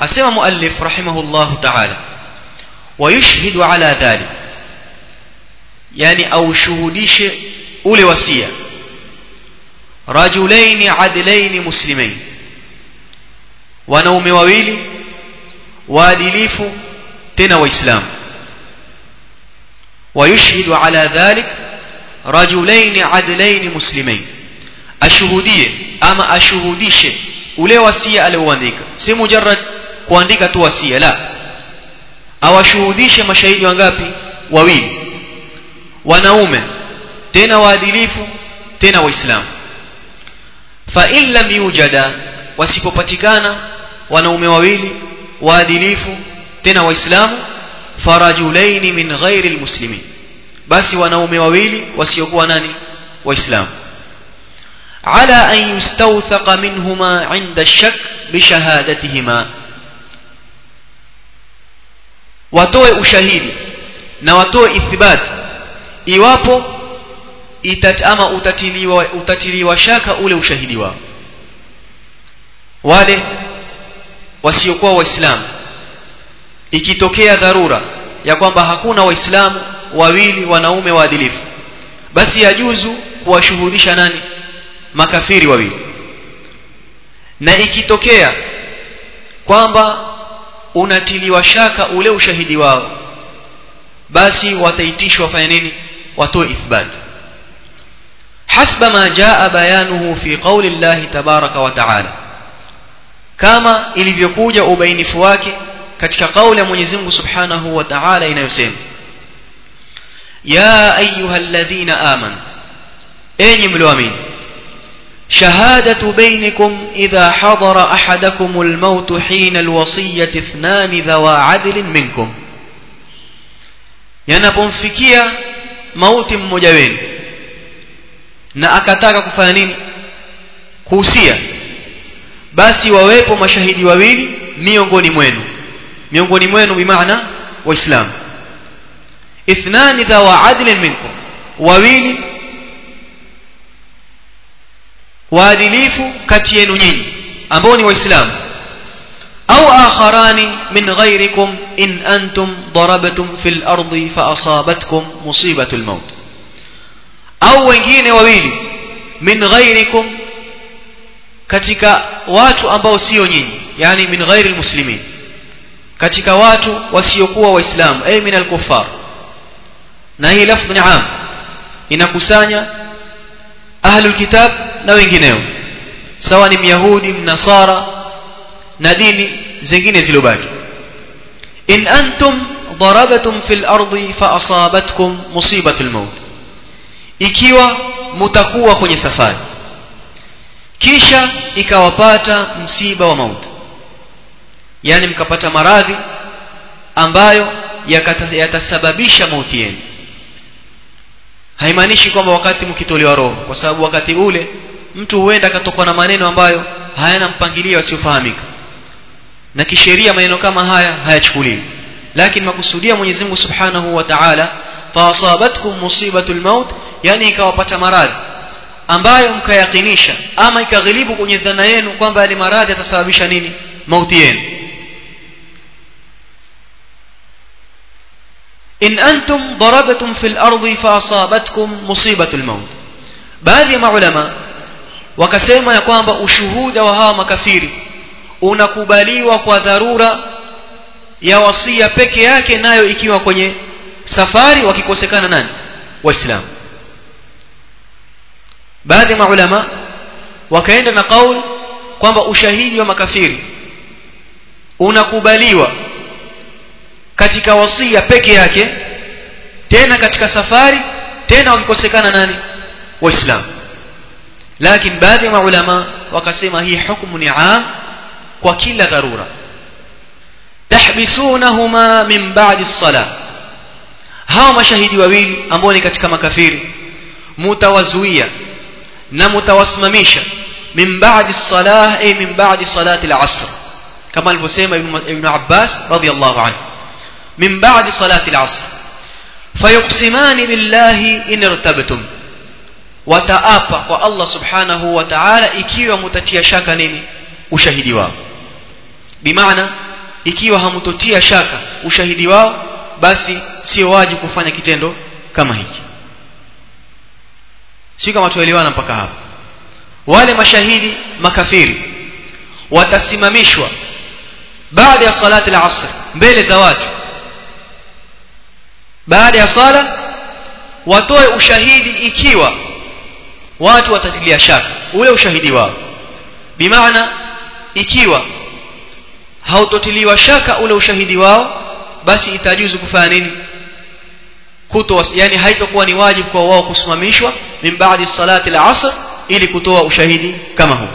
asema muallif rahimahullah ta'ala ويشهد على ذلك yani aushuhudishe ule wasia rajulaini adlaini muslimain wanaume wawili waadilifu tena waislamu ويشهد على ذلك رجلين عدلين مسلمين ashuhudie ama ashuhudishe ule wasia alioandika si mujarrad kuandika tu wasia la awashuhudishe mashahidi wangapi wawili wanaume tena waadilifu tena waislamu fa in lam yujada wasipopatikana wanaume wawili waadilifu tena waislamu farajulaini min ghairi almuslimin basi wanaume wawili wasiokuwa nani waislamu ala an yustawthaqa minhuma 'inda ash-shak bi shahadatihima watoe ushahidi na watoe ithibati iwapo itat ama utatiliwa utatiliwa shaka ule ushahidi wao wale wasiokuwa waislamu ikitokea dharura ya kwamba hakuna waislamu wawili wanaume waadilifu basi yajuzu kuwashuhudisha nani makafiri wawili na ikitokea kwamba unatiliwa shaka ule ushahidi wao basi wataitishwa wafanye nini watoe ithbat حسب ما جاء بيانه في قول الله تبارك وتعالى كما ilivyokuja ubainifu wake katika kauli ya Mwenyezi Mungu Subhanahu wa Ta'ala inayosema ya ayyuhalladhina amanu enyi mlioamini شهادة بينكم إذا حضر أحدكم الموت حين الوصية اثنان ذوى عدل منكم yanapomfikia mauti mmoja wenu na akataka kufanya nini kuhusia basi wawepo mashahidi wawili miongoni mwenu miongoni mwenu bimaana waislamu ithnani dhawa adlin minkum wawili waadilifu kati yenu nyinyi ambao ni waislamu au akharani min ghairikum in antum darabtum fil ardi fa asabatkum musibatul maut au wengine wawili min ghairikum katika watu ambao sio nyinyi yani min ghairi almuslimin katika watu wasiokuwa waislamu ay min alkuffar na hii lafdh ni am inakusanya ahlul kitab na wengineo sawa ni myahudi mnasara na dini zingine zilobaki in antum darabtum fil ardi fa asabatkum musibatul maut ikiwa mutakuwa kwenye safari kisha ikawapata msiba wa mauti yani mkapata maradhi ambayo yatasababisha mauti yenu haimaanishi kwamba wakati mkitolewa roho kwa sababu wakati ule mtu huenda akatokwa na maneno ambayo hayana mpangilio asiofahamika na kisheria maneno kama haya hayachukuliwi lakini makusudia Mwenyezi Mungu Subhanahu wa Ta'ala faasabatkum musibatul maut yani ikawapata maradhi ambayo mkayakinisha ama ikaghilibu kwenye dhana yenu kwamba yale maradhi yatasababisha nini mauti yenu in antum darabtum fil ardi faasabatkum musibatul maut baadhi ya maulama wakasema ya kwamba ushuhuda wa hawa makafiri unakubaliwa kwa dharura ya wasia peke yake nayo ikiwa kwenye safari wakikosekana nani waislamu baadhi ya maulama wakaenda na kauli kwamba ushahidi wa makafiri unakubaliwa katika wasia peke yake tena katika safari tena wakikosekana nani waislamu lakini baadhi ya maulama wakasema hii hukumu ni am kwa kila dharura tahbisunahuma min ba'di as-salah hawa mashahidi wawili ambao ni katika makafiri mutawazuia na mutawasimamisha min ba'di as-salah ay min ba'di salati al-asr kama alivyosema ibn Abbas radiyallahu anhu min ba'di salati al-asr fayuqsimani billahi in irtabtum wataapa kwa Allah subhanahu wa ta'ala ikiwa mutatia shaka nini ushahidi wao bimaana ikiwa hamtotia shaka ushahidi wao basi sio wajibu kufanya kitendo kama hiki si kama tuelewana mpaka hapo wale mashahidi makafiri watasimamishwa baada ya salati al-asr mbele za watu baada ya sala watoe ushahidi ikiwa watu watatilia shaka ule ushahidi wao bimaana ikiwa hautotiliwa shaka ule ushahidi wao basi itajuzu kufanya nini kutoa yani haitakuwa ni wajibu kwa wao kusimamishwa min baadi salati al-asr ili kutoa ushahidi kama huu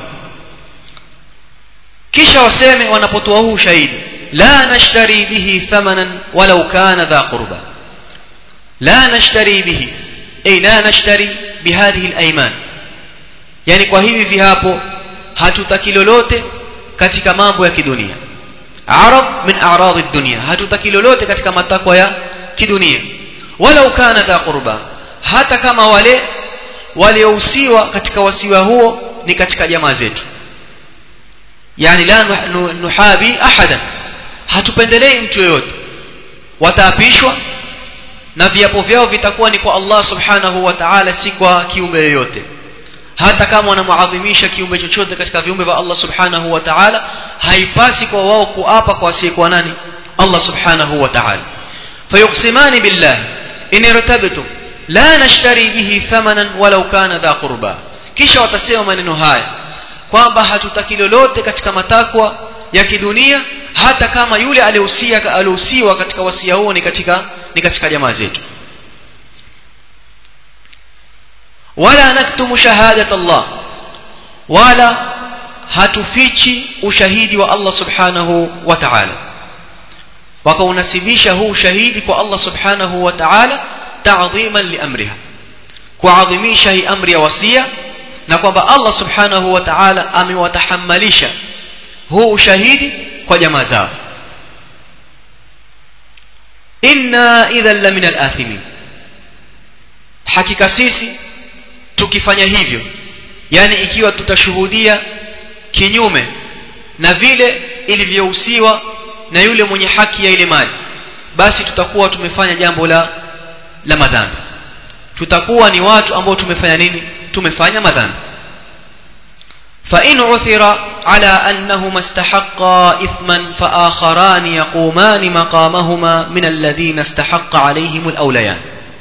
kisha waseme wanapotoa huu ushahidi la nashtari bihi thamanan walau kana dha qurba la nashtari bihi ay la nashtari bihadhihi al-ayman yani kwa hivi vihapo hatutaki lolote katika mambo ya kidunia arab min a'rad ad-dunya hatutaki lolote katika matakwa ya kidunia walau kana dha qurba hata kama wale waliohusiwa katika wasiwa huo ni katika jamaa zetu yani la nuhabi ahadan hatupendelei mtu yoyote wataapishwa na viapo vyao vitakuwa ni kwa Allah subhanahu wa ta'ala si kwa kiumbe yoyote hata kama wanamuadhimisha kiumbe chochote katika viumbe vya Allah subhanahu wa ta'ala haipasi kwa wao kuapa kwa asiyekuwa nani Allah subhanahu wa ta'ala fayuqsimani billah in irtabtum la nashtari bihi thamanan walau kana dha qurba kisha watasema maneno haya kwamba hatutaki lolote katika matakwa ya kidunia hata kama yule alihusia alihusiwa katika wasia huo ni katika ni katika jamaa zetu wala naktumu shahadat Allah wala hatufichi ushahidi wa Allah subhanahu wa ta'ala wakaunasibisha huu ushahidi kwa Allah subhanahu wa ta'ala ta'dhiman li amriha kuadhimisha hii amri ya wasia na kwamba Allah subhanahu wa ta'ala amewatahammalisha huu ushahidi kwa jamaa zao inna idhan la min al-athimin hakika sisi tukifanya hivyo yani ikiwa tutashuhudia kinyume na vile ilivyohusiwa na yule mwenye haki ya ile mali basi tutakuwa tumefanya jambo la la madhambi tutakuwa ni watu ambao tumefanya nini tumefanya madhambi فإن عثر على أنهما استحقا إثما فآخران يقومان مقامهما من الذين استحق عليهم الأوليان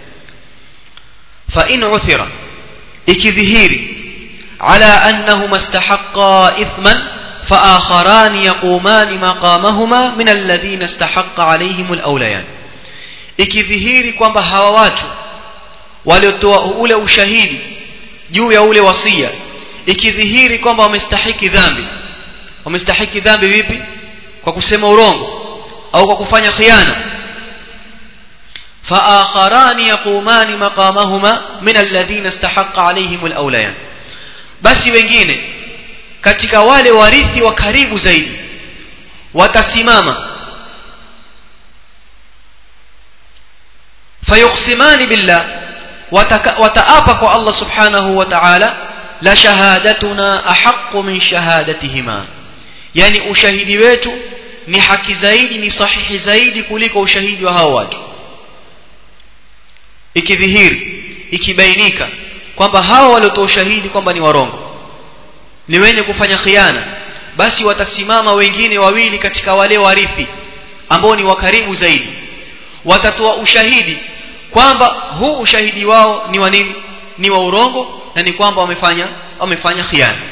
فإن عثر إكذهير على أنهما استحقا إثما فآخران يقومان مقامهما من الذين استحق عليهم الأوليان ikidhihiri kwamba hawa watu waliotoa ule ushahidi juu ya ule wasia ikidhihiri kwamba wamestahiki dhambi wamestahiki dhambi vipi kwa kusema urongo au kwa kufanya khiana فآخران يقومان مقامهما من الذين استحق عليهم الأوليان basi wengine katika wale warithi wa karibu zaidi watasimama fayuqsimani billah wataapa kwa Allah subhanahu wa ta'ala la shahadatuna ahaqqu min shahadatihima yani ushahidi wetu ni haki zaidi ni sahihi zaidi kuliko ushahidi wa hao watu ikidhihiri ikibainika kwamba hao waliotoa ushahidi kwamba ni warongo ni wenye kufanya khiana basi watasimama wengine wawili katika wale warithi ambao ni wakaribu zaidi watatoa ushahidi kwamba huu ushahidi wao ni wa nini ni wa urongo na ni kwamba wamefanya wamefanya khiana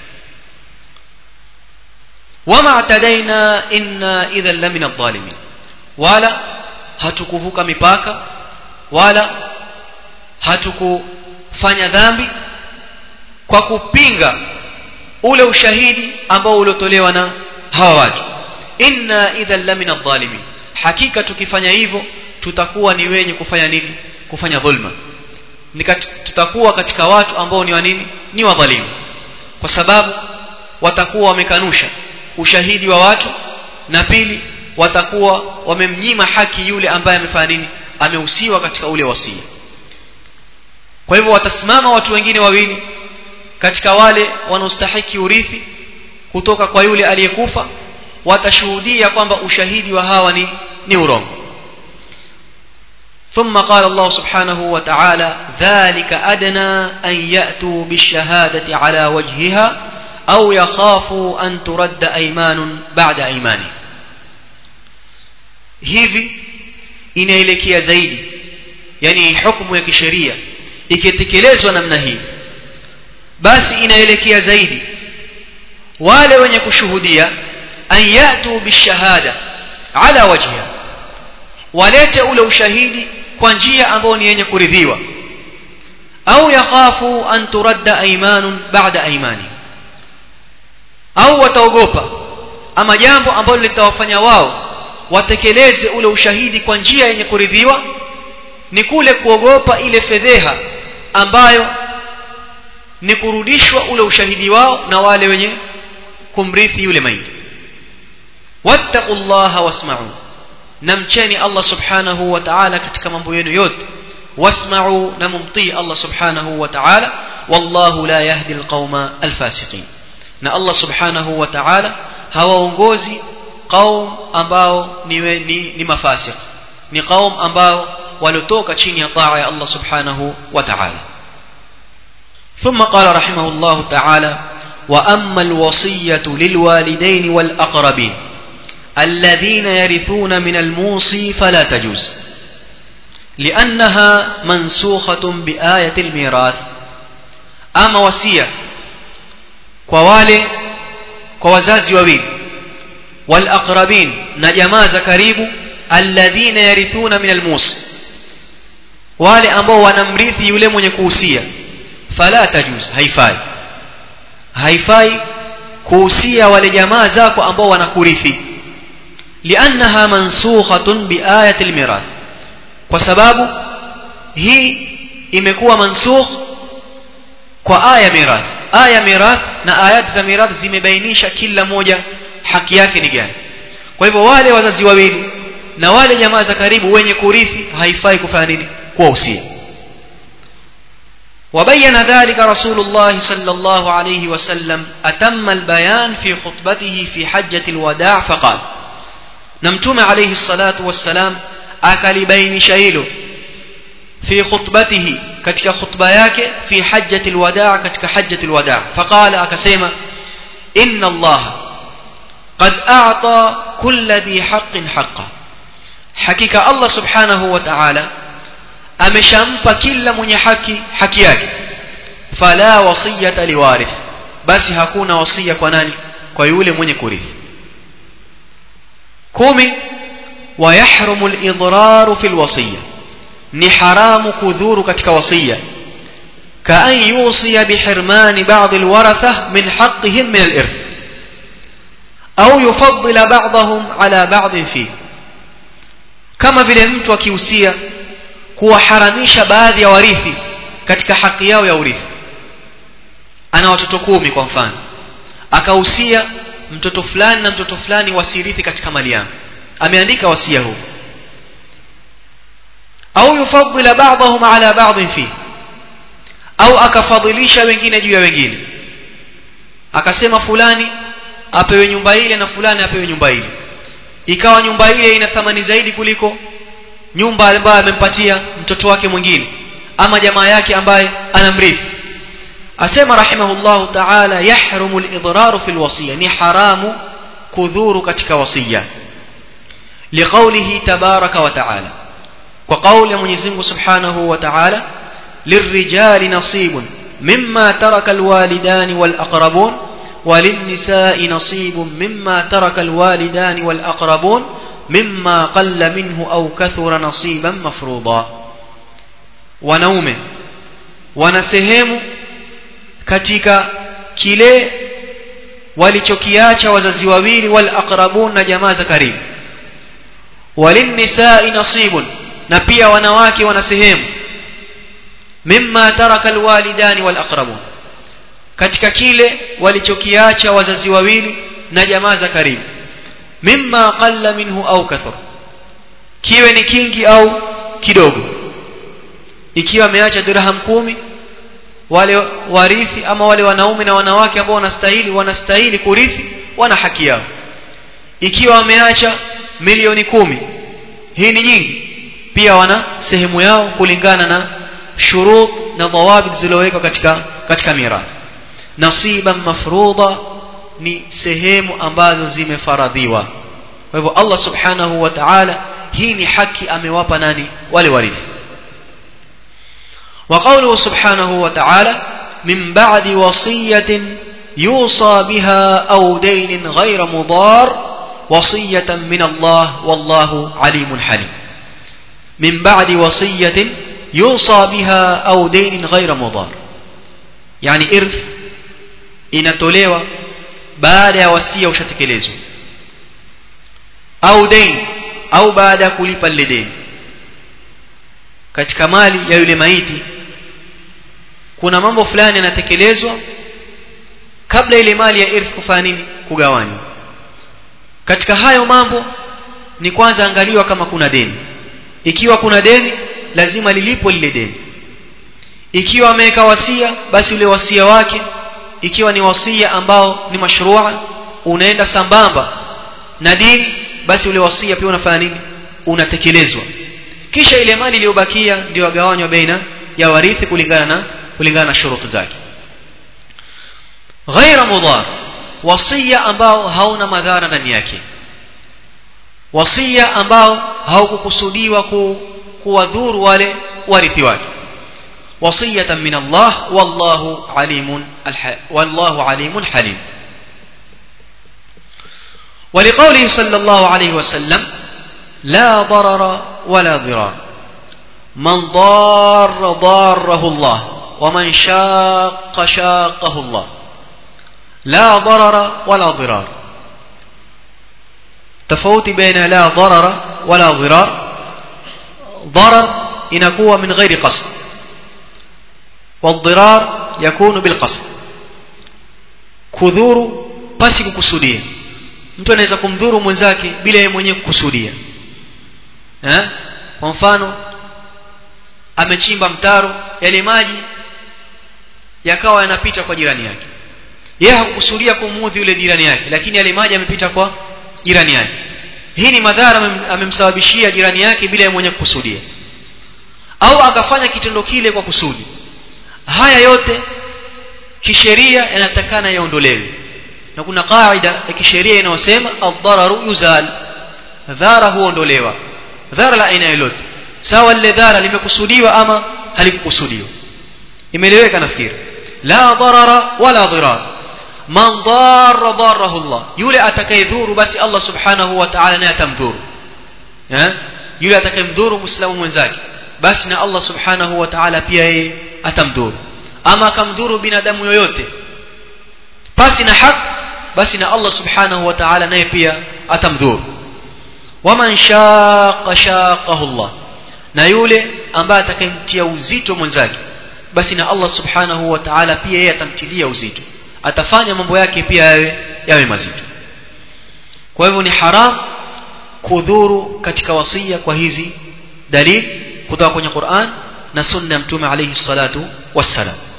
wama atadaina inna idhan la min adh-dhalimin wala hatukuvuka mipaka wala hatukufanya dhambi kwa kupinga ule ushahidi ambao uliotolewa na hawa watu inna idhan la min adh-dhalimin hakika tukifanya hivyo tutakuwa ni wenye kufanya nini kufanya dhulma Nikat, tutakuwa katika watu ambao ni wa nini ni wadhalimu kwa sababu watakuwa wamekanusha ushahidi wa watu na pili watakuwa wamemnyima haki yule ambaye amefanya nini amehusiwa katika ule wasia kwa hivyo watasimama watu wengine wawili katika wale wanaostahiki urithi kutoka kwa yule aliyekufa watashuhudia kwamba ushahidi wa hawa ni ni urongo ثم قال الله سبحانه وتعالى ذلك أدنى أن يأتوا بالشهادة على وجهها أو يخافوا أن ترد أيمان بعد أيمانه hivi inaelekea zaidi yani hukumu ya kisheria ikitekelezwa namna hii basi inaelekea zaidi wale wenye kushuhudia an yatu bishahada ala wajhiha walete ule ushahidi kwa njia ambayo ni yenye kuridhiwa au yakhafu an turadda aymanun ba'da aymani au wataogopa ama jambo ambalo litawafanya wao watekeleze ule ushahidi kwa njia yenye kuridhiwa ni kule kuogopa ile fedheha ambayo ni kurudishwa ule ushahidi wao na wale wenye kumrithi yule maiti wattaqullaha wasma'u namcheni Allah subhanahu wa ta'ala katika mambo yenu yote wasma'u na mumtii Allah subhanahu wa ta'ala wallahu la yahdi alqauma alfasiqin na Allah subhanahu wa ta'ala hawaongozi qaum ambao ni, ni, ni mafasiq ni qaum ambao waliotoka chini ya taa ya Allah subhanahu wa ta'ala ثم قال رحمه الله تعالى وأما الوصية للوالدين والأقربين الذين يرثون من الموصي فلا تجوز لأنها منسوخة بآية الميراث أما وصية كوالي كوزازي وبين والأقربين نجماز كريب الذين يرثون من الموصي wale ambao wanamrithi yule mwenye kuhusia fala tajuz haifai haifai kuhusia wale jamaa zako ambao wanakurithi liannaha mansukhatun biayati almirath kwa sababu hii imekuwa mansukh kwa aya mirath aya mirath na ayat za mirath zimebainisha kila moja haki yake ni gani kwa hivyo wale wazazi wawili na wale jamaa za karibu wenye kurithi haifai kufanya nini kuwahusia وبين ذلك رسول الله صلى الله عليه وسلم أتم البيان في خطبته في حجة الوداع فقال نمتم عليه الصلاة والسلام أكل بين شيله في خطبته كتك خطبة yake في حجة الوداع كتك حجة الوداع فقال أكسيما إن الله قد أعطى كل ذي حق حقه حقيقة الله سبحانه وتعالى ameshampa kila mwenye haki haki yake fala wasiyata liwarith basi hakuna wasia kwa nani kwa yule mwenye kurithi kumi ويحرم الإضرار في الوصية ni haramu kudhuru katika wasia كأن يوصي بحرمان بعض الورثة من حقهم من الإرث أو يفضل بعضهم على بعض فيه كما vile mtu akihusia kuwaharamisha baadhi ya warithi katika haki yao ya urithi ana watoto kumi kwa mfano akahusia mtoto fulani na mtoto fulani wasirithi katika mali yangu ameandika wasia huu au yufaddila ba'dahum ala ba'd fi au akafadhilisha wengine juu ya wengine akasema fulani apewe nyumba ile na fulani apewe nyumba ile ikawa nyumba ile ina thamani zaidi kuliko nyumba ambayo amempatia mtoto wake mwingine ama jamaa yake ambaye anamrithi asema rahimahullah ta'ala yahrumu al-idraru fi al-wasiya ni haramu kudhuru katika wasiya liqawlihi tabaraka wa ta'ala kwa kauli ya Mwenyezi Mungu Subhanahu wa Ta'ala lirrijali nasibun mimma taraka alwalidani walaqrabun وللنساء نصيب مما ترك الوالدان والأقربون مما قل منه أو كثر نصيبا مفروضا wanaume wana sehemu katika kile walichokiacha wazazi wawili wal aqrabun na jamaa za karibu walinnisai nasibun na pia wanawake wana sehemu mimma taraka alwalidani wal aqrabun katika kile walichokiacha wazazi wawili na jamaa za karibu mimma qalla minhu au kathur kiwe ni kingi au kidogo ikiwa ameacha dirham kumi wale warithi ama wale wanaume na wanawake ambao wanastahili wanastahili kurithi wana haki yao ikiwa wameacha milioni kumi hii ni nyingi pia wana sehemu yao kulingana na shurut na dhawabit zilizowekwa katika katika mirathi nasiban mafruḍa ni sehemu ambazo zimefaradhiwa kwa hivyo Allah subhanahu wa ta'ala hii ni haki amewapa nani wale warithi وقوله سبحانه وتعالى من بعد وصية يوصى بها أو دين غير مضار وصية من الله والله عليم حليم من بعد وصية يوصى بها أو دين غير مضار يعني إرث inatolewa baada ya wasia ushatekelezwa au deni au baada ya kulipa lile deni katika mali ya yule maiti kuna mambo fulani yanatekelezwa kabla ile mali ya irth kufanya nini kugawanywa katika hayo mambo ni kwanza angaliwa kama kuna deni ikiwa kuna deni lazima lilipo lile deni ikiwa ameweka wasia basi ule wasia wake ikiwa ni wasia ambao ni mashrua unaenda sambamba na dini basi ule wasia pia unafanya nini unatekelezwa kisha ile mali iliyobakia ndio agawanywa baina ya warithi kulingana na kulingana na shuruti zake ghaira mudhar wasia ambao hauna madhara ndani yake wasia ambao haukukusudiwa ku, kuwadhuru wale warithi wake wasiyatan min Allah wallahu alimun wallahu alimun halim ولقوله صلى الله عليه وسلم لا ضرر ولا ضرار من ضار ضاره الله ومن شاق شاقه الله لا ضرر ولا ضرار تفوت بين لا ضرر ولا ضرار ضرر inakuwa min ghairi qasd والضرار يكون بالقصد kudhuru pasi kukusudia mtu anaweza kumdhuru mwenzake bila yeye mwenyewe kukusudia eh kwa mfano amechimba mtaro yale maji yakawa yanapita kwa jirani yake yeye hakukusudia kumuudhi yule jirani yake lakini yale maji yamepita kwa jirani yake hii ni madhara amemsababishia jirani yake bila yeye mwenyewe kukusudia au akafanya kitendo kile kwa kusudi haya yote kisheria yanatakana yaondolewe na kuna kaida ya kisheria inayosema ad-dararu yuzal dhara huondolewa dhara la aina yoyote sawa lile dhara limekusudiwa ama halikukusudiwa imeeleweka nafikiri la darara wala dirar man darra darahu Allah yule atakayedhuru basi Allah subhanahu wa ta'ala naye atamdhuru eh yule atakayemdhuru muislamu mwenzake basi na Allah subhanahu wa ta'ala pia yeye atamdhuru ama akamdhuru binadamu yoyote pasi na haki basi na Allah subhanahu wa ta'ala naye pia atamdhuru waman shaqa shaqahu Allah na yule ambaye atakayemtia uzito mwenzake basi na Allah subhanahu wa ta'ala pia yeye atamtilia uzito atafanya mambo yake pia yawe yawe mazito kwa hivyo ni haram kudhuru katika wasia kwa hizi dalili kutoka kwenye Qur'an na sunna ya mtume alayhi salatu wassalam